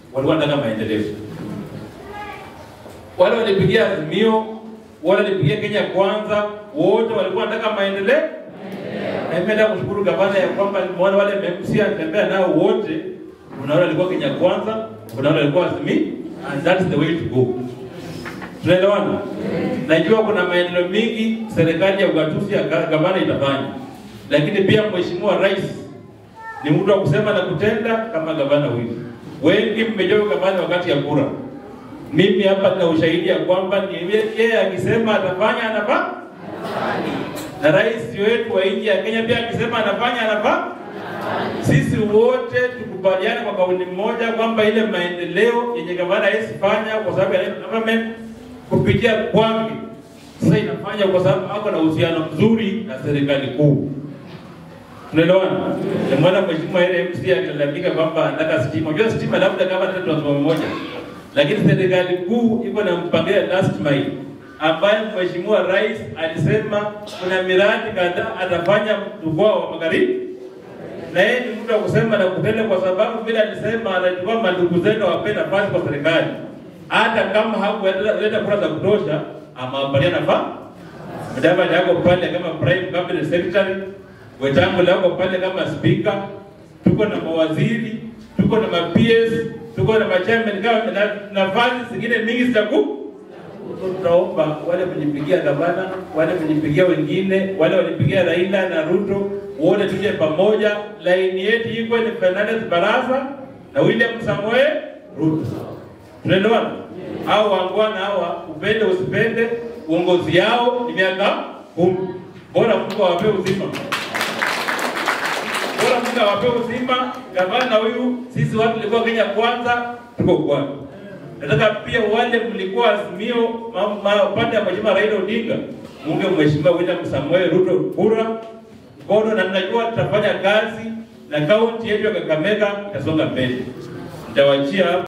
walikuwa wanataka maendeleo. Wale walipigia Azimio, wale walipigia Kenya Kwanza, wote walikuwa wanataka maendeleo. Na mimi nataka kushukuru gavana ya kwamba nimeona wale MMC anatembea nao wote, kuna wale walikuwa Kenya Kwanza, kuna wale walikuwa Azimio, and that's the way to go. Tunaelewana? Najua kuna maendeleo mingi serikali ya ugatuzi ya ga- gavana itafanya, lakini pia mheshimiwa rais ni mtu wa kusema na kutenda kama gavana huyu. Wengi mmejua gavana wakati ya kura. Mimi hapa nina ushahidi ya kwamba ni yeye- yeye akisema atafanya anafanya, na rais wetu wa nchi ya Kenya pia akisema anafanya anafanya. Sisi wote tukubaliane kwa kauli moja kwamba ile maendeleo yenye gavana hawezi fanya kwa sababu ya government kupitia kwake, sasa inafanya kwa sababu ako na uhusiano mzuri na serikali kuu. Tunaelewana? Nimeona mheshimiwa ile MC akilalamika kwamba anataka stima. Unajua stima labda kama tatu transformer moja. Lakini serikali kuu iko na mpangilio last mile ambaye mheshimiwa rais alisema kuna miradi kadhaa atafanya mkoa wa magharibi na yeye ni mtu wa kusema na kutenda, kwa sababu vile alisema anachukua mandugu zetu wape nafasi kwa serikali, hata kama hakuleta kura za kutosha, amewapatia nafasi. Mdavadi yako pale kama prime cabinet secretary, Wetangula yako pale kama speaker, tuko na mawaziri, tuko na ma PS, tuko na machairman kama na nafasi zingine mingi zitaku tunaomba wale mlipigia gavana, wale mlipigia wengine, wale walipigia Raila na Ruto, wote tuje pamoja. Laini yetu iko ni Fernandez Barasa na William Samoei Ruto. Tunaelewana? Hao wangwana hawa, upende usipende, uongozi yao ni miaka kumi. Bora Mungu awape uzima, bora Mungu awape uzima. Gavana huyu, sisi watu tulikuwa Kenya Kwanza, tuko kwani Nataka pia wale mlikuwa Azimio ma- ma- upande ya mheshimiwa Raila Odinga, munge mheshimiwa William Samuel Ruto kura mkono, na mnajua tutafanya kazi na kaunti yetu ya Kakamega itasonga mbele. Nitawachia